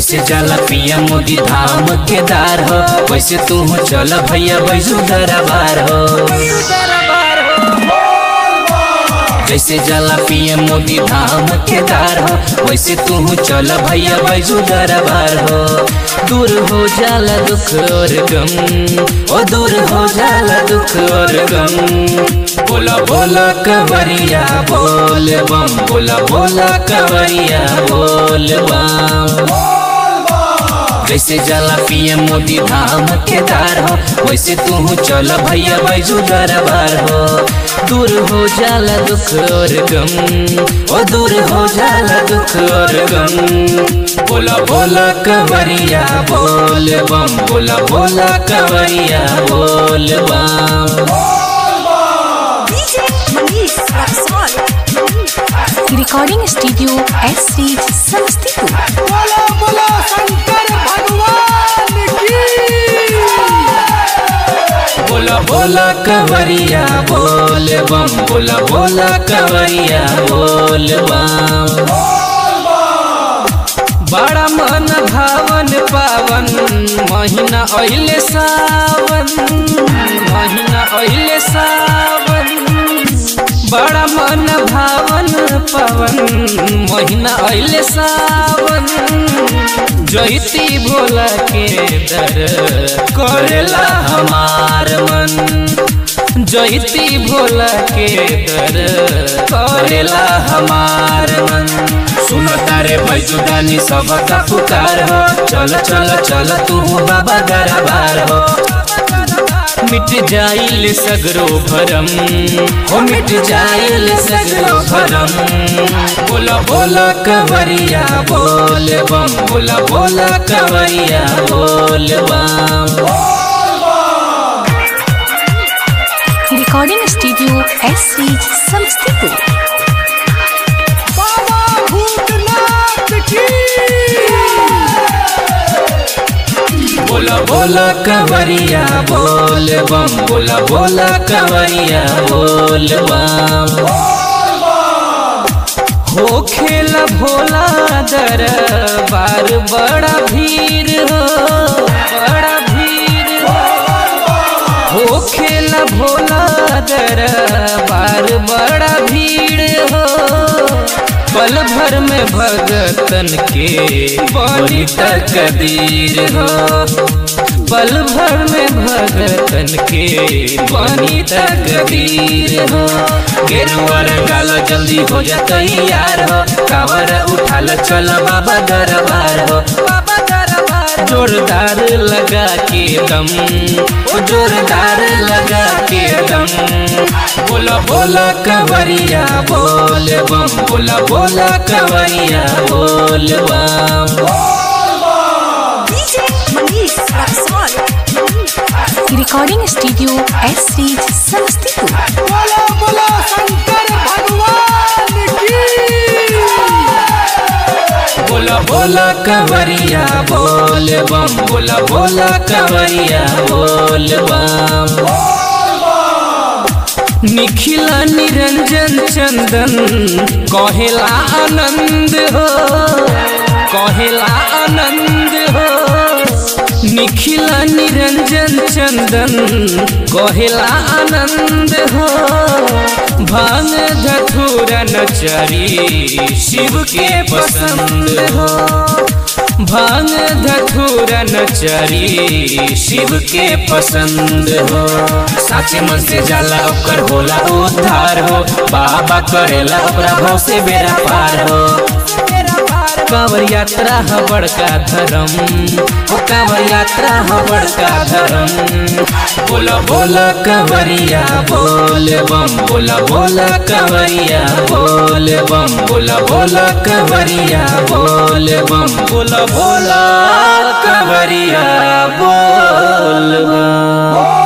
जैसे जाला पिया मोदी धाम केदार हो वैसे तू चल भैया बैजू दरबार हो जैसे जाला पिया मोदी धाम केदार हो वैसे तू चल भैया बैजू दरबार हो दूर हो जाला दुख और गम ओ दूर हो जाला दुख और गम बोला बोला कवरिया बोल बम बोला बोला कवरिया बोल बम जैसे जाला पीएम मोदी धाम केदार हो वैसे तू चल भैया बैजू दरबार हो दूर हो जाला दुख और गम ओ दूर हो जाला दुख और गम बोला बोला कवरिया बोल बम बोला बोला कवरिया बोल बम DJ Manish Raxol. Recording Studio S Stage Samastipur. बोलो बोलो शंकर भगवान की बोला बोला कवरिया बोल बम बोला बोला कवरिया बोल बम बड़ा मन भावन पावन महीना अइले सावन महीना अइले सावन बड़ा मन भावन पावन महीना अइले सावन जयती भोला के दर करेला हमार मन जयती भोला के दर करेला हमार मन सुन तारे भैजुदानी सबका पुकार हो चल चल चल तू बाबा दरबार हो मिट जाइल सगरो भरम हो मिट जाइल सगरो भरम बोला बोला कवरिया बोल बम बोला बोला कवरिया बोल बम Recording Studio S Stage Samastipur. बाबा भूतनाथ की बोला बोला कवरिया बोल बम बोला बोला कवरिया बोल बम हो खेला भोला दर बार बड़ा भीड़ हो बड़ा भीड़ हो हो खेला भोला दर बार बड़ा भीड़ हो पल भर में भगतन के बड़ी तकदीर हो पल भर में भगतन के बनी तकदीर हो गेरुआ रंगालो जल्दी हो जा तैयार हो कावर उठाल चल बाबा दरबार हो बाबा दरबार जोरदार लगा के दम ओ जोरदार लगा के दम बोला बोला कवरिया बोल बम बोला बोला कवरिया बोल बम DJ Manish Raxol. Recording Studio S Stage Samastipur. बोलो बोलो शंकर भगवान की बोला बोला कवरिया बोल बम बोला बोला कवरिया बोल बम निखिला निरंजन चंदन कहेला आनंद हो कहेला आनंद हो निखिला निरंजन चंदन कहेला आनंद हो भांग धथुरा नचरी शिव के पसंद हो भांग धथुरा नचरी शिव के पसंद हो साचे मन से जाला ओकर होला उद्धार हो बाबा करेला ओकरा भाव से बेरा पार हो कांवर यात्रा ह बड़का धर्म ओ कांवर यात्रा ह बड़का धर्म बोला बोला कंवरिया बोल बम बोला बोला कंवरिया बोल बम बोला बोला कंवरिया बोल बम बोला बोला कंवरिया बोल बम